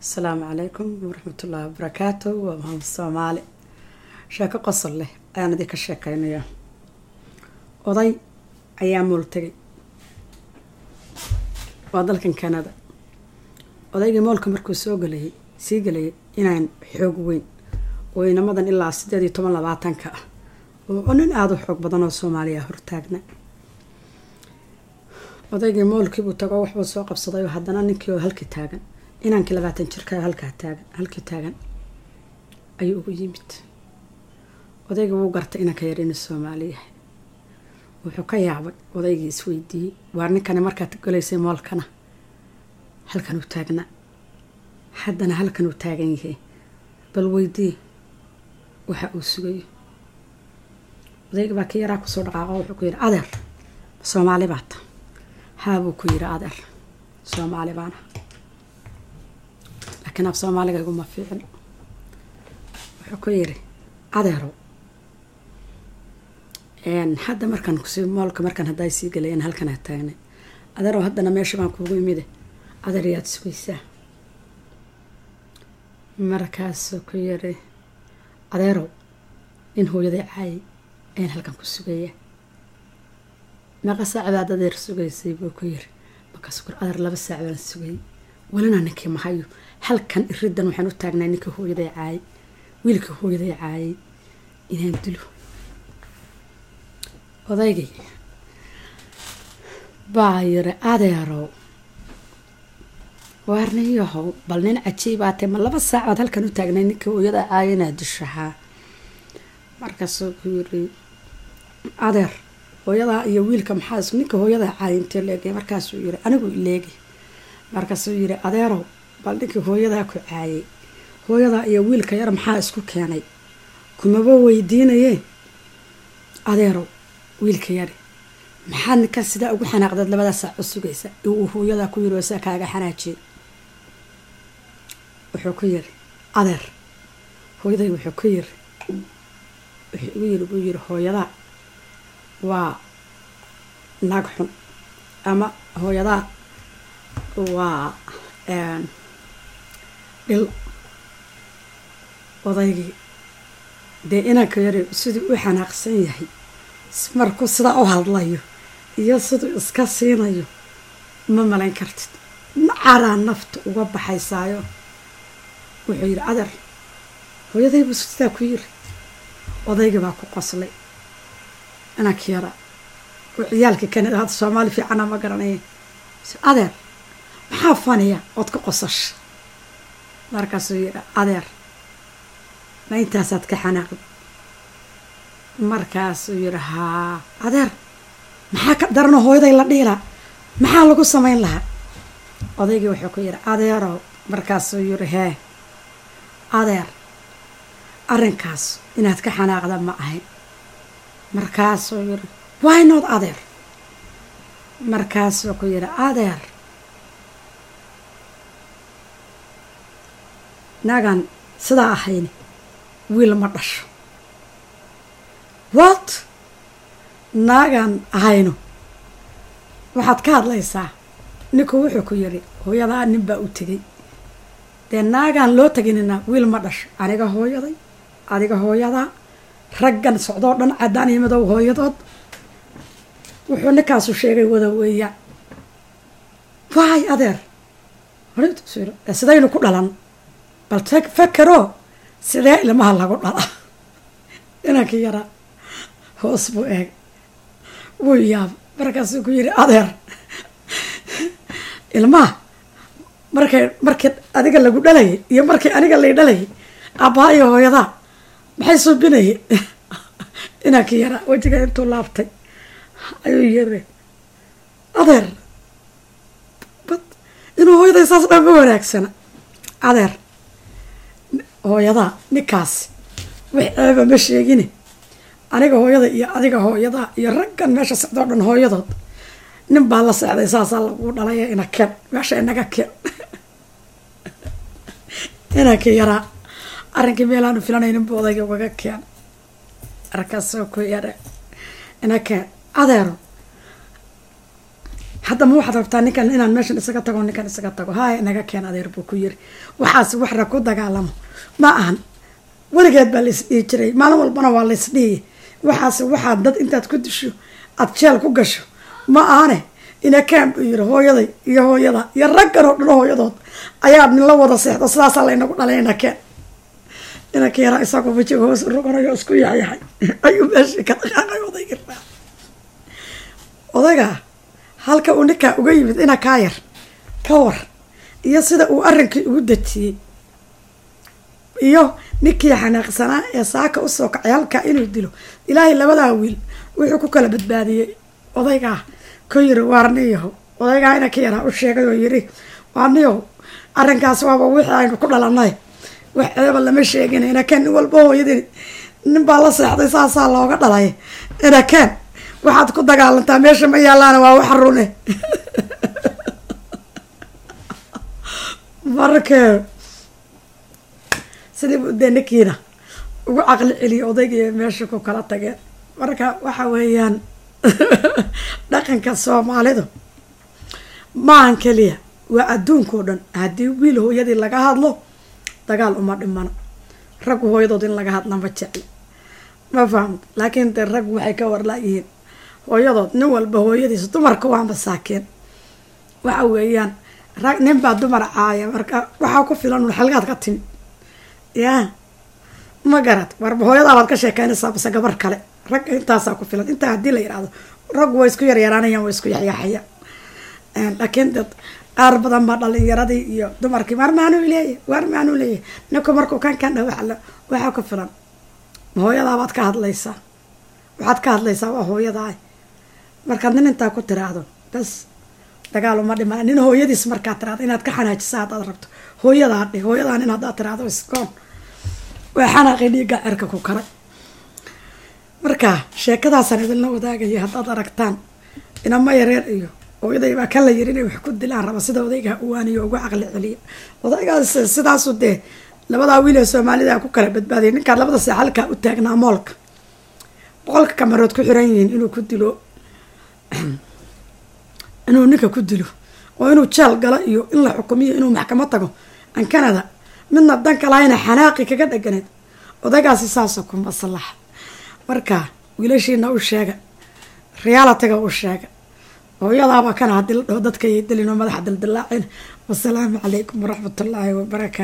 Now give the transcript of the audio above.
asalaamu calaykum waraxmatullaahi wabarakaatu waa maxamed soomaali sheeko qosol leh ayaan idinka sheekeynayaa oday ayaa muul tegay waa dalkan canada odaygii moolka markuu soo galayay sii galayay inaan xoog weyn oo inamadan ilaa sideed iyo toban labaatanka ah oo nin aada u xoog badan oo soomaaliya hortaagna odaygii moolkiibuu tago waxbuu soo qabsaday oo haddana ninkii oo halkii taagan inaankii labaatan jirka halkaa taagan halkii taagan ayuu ugu yimid odaygii wuu gartay inanka yar inuu soomaali yahay wuxuu ka yaabay odaygii isweydiiyey waar ninkani markaad galaysay moolkana halkan uu taagnaa haddana halkan uu taagan yahay bal weydii waxa uu sugayo odaygii baa kii yaraa kusoo dhaqaaqo wuxuu ku yidhi adeer soomaali baata haabuu ku yidhi adeer soomaali baana laakiin af soomaaliga iguma fiicin wuxuu ku yidhi adeerow hadda markaan kusii moolka markaan haddaa sii galayan halkanaa taagnay adeerow haddana meesha baan kuugu imide adeer yaad sugaysaa markaasuu ku yidhi adeerow nin hooyaday caayay ayaan halkan ku sugaya meeqa saac baad adeer sugaysay buu ku yiri markaasuu kur adeer laba saac baan sugayay welina ninkii mahayo halkan iridan waxaan u taagnay ninkii hooyaday caayay wiilkii hooyaday caayay inaan dilo odaygii baa yiri adeerow waarniyahow bal nin cajiibaatee ma laba saacood halkan u taagnay ninkii hooyadaa caayay inaad dishahaa markaasuu ku yiri adeer hooyadaa iyo wiilka maxaa ninka hooyadaa caayay intee leegay markaasuu yiri anigu ileegi markaasuu yiri adeerow bal ninkii hooyadaa ku caayay hooyadaa iyo wiilka yar maxaa isku keenay kumaba weydiinayee adeerow wiilka yari maxaad ninkan sidaa ugu xanaaqdeed labada saac u sugaysa uu hooyadaa ku yiri saa kaaga xanaajiyay wuxuu ku yiri adeer hooyaday wuxuu ku yiri wuxuu igu yiri buu yiri hooyadaa waa naag xun ama hooyadaa waa dhil odaygii dee inanka yari siduu u xanaaqsan yahay markuu sidaa u hadlayo iyo siduu iska siinayo ma malayn kartid nacaraa nafta uga baxaysaayo wuxuu yidhi adeer hooyadaybuu sidaa ku yiri odaygii baa ku qoslay inanka yara oo ciyaalka kanada hadda soomaali fiicana ma garanaya adeer maxaa faniya ood ka qosasha markaasuu yidhi adeer ma intaasaad ka xanaaqda markaasuu yidhi haa adeer maxaa ka darano hooyaday la dhiilaa maxaa lagu samayn lahaa odaygii wuxuu ku yidhi adeerow markaasuu yidhi hee adeer arrinkaas inaad ka xanaaqda ma ahayn markaasuu yidhi waynood adeer markaasuu ku yidhi adeer naagaan sidaa ahayni wiil ma dhasho wat naagaan ahayno waxaad ka hadlaysaa ninku wuxuu ku yidhi hooyadaa nin baa u tegay dee naagaan loo teginina wiil ma dhasho aniga hooyaday adiga hooyadaa raggan socdoo dhan caddaan iyo madow hooyadood wuxuu ninkaasu sheegay wada weeyaan waay adeer sidaynu ku dhalan bal fakero sidee ilmaha lagu dhala inankii yaraa hoos buu eeg wuu yaaba markaasuu ku yidhi adeer ilmaha markay markii adiga lagu dhalayay iyo markii aniga lay dhalayay abbaa iyo hooyadaa maxay suubinayay inankii yaraa wejiga intuu laabtay ayuu yiri adeer bad inuu hooyaday saas dhan ma wanaagsana adeer hooyadaa ninkaas wax ceeba ma sheegine aniga hooyada iyo adiga hooyadaa iyo raggan meesha socdoo dhan hooyadood nin baa la seexday saasaa laguu dhalaya ina keen meesha inaga keen inankii yaraa arrinkii meelaanu filanaynin buu odayga ugaga keen markaasoo ku yara ina keen adeero hadda ma waxaad rabtaa ninkan inaan meeshan isaga tago ninkan isaga tago haaya naga keen adeer buu ku yiri waxaas waxra ku dagaalamo ma ahan weligeed baa lais dhihi jiray maalin walbana waa lais dhihi waxaas waxaad dad intaad ku disho aad jeel ku gasho ma ahane ina kaan buu yiri hooyaday iyo hooyada iyo raggan oo dhan hooyadood ayaa nila wada seexdo sidaasaa laynagu dhalay ina keen inanka yaraa isagoo wajiga hoos roganayo isku yaxyaxay ayuu meeshii ka dhaqaaqay odaygii raa odaygaa halka uu ninkaa uga yimid ina kaa yar ka war iyo sida uu arrinkii ugu dejiyey iyo ninkii xanaaqsanaa ee saaka usoo kacay halkaa inuu dilo ilaahay labadaa wiil wuxuu ku kala badbaadiyey odaygaa ku yiri waarniyaho odaygaa inanka yaraa u sheegay oo yiri waarniyaho arrinkaas waaba wixii aynu ku dhalanay wax ceeba lama sheegin inaken nin walba hooyadii nin baa la seexday saasaa looga dhalay inaken waxaad ku dagaalantaa meesha ma yaalaana waa wax rune markee sidii bu dee ninkiina ugu caqli celiyay odaygii meesha ku kala tageen marka waxa weeyaan dhaqanka soomaalidu maahan keliya waa adduunkao dhan haddii wiil hooyadii laga hadlo dagaal uma dhimano raggu hooyadood in laga hadla ma jecli ma fahamta laakiin dee raggu waxay ka warlaayihiin hooyadood nin walba hooyadiisa dumarka waa masaakiin waxa weeyaan rag nin baa dumar caaya marka waxaa ku filan un xalgaad ka timi yaa ma garad warba hooyadaa baad ka sheekeynaysaa base gabar kale ragga intaasaa ku filan intaa haddii la yidhaahdo raggu way isku yaryaraanayaan way isku yaxyaxayaan laakiin dad qaar badan baa dhalinyaradii iyo dumarkii waar maanuu leeyahy waar maanuu leeyahy ninku markuu kan kan dha waa waxaa ku filan hooyadaa baad ka hadlaysaa waxaad ka hadlaysaa waa hooyadaa markaad nin intaa ku tiraahdo bas dagaal uma dhima nin hooyadiis markaad tiraahdo inaad ka xanaajisa haddaad rabto hooyadaa dhe hooyadaa nin haddaad tiraahdo iskoon waa xanaaqii dhiigga cerka ku karay marka sheekadaasaan idinla wadaagaya haddaad aragtaan inama yareer iyo hooyaday baa kan la yiri inay wax ku dilaan raba sida odaygaa uwaaniyo ugu caqli celiya odaygaas sidaasu dee labadaa wiil ee soomaalida ku kala badbaadiyay ninkaan labada see halkaa u taagnaa moolka boqolka kamarood ku xiran yihiin inuu ku dilo inuu ninka ku dilo oo inuu jeel galo iyo in la xukumiyo inuu maxkamad tago an canada midna danka lahayna xanaaqi kaga dhaganeed odaygaasi saasoo ku maslaxa marka wiilashiina u sheega realitiga u sheega hooyadaaba kana haddii la dhaho dadka yay dilin oo madaxa dildilaacin wasalaamu calaykum waraxmatullaahi wabarakaatu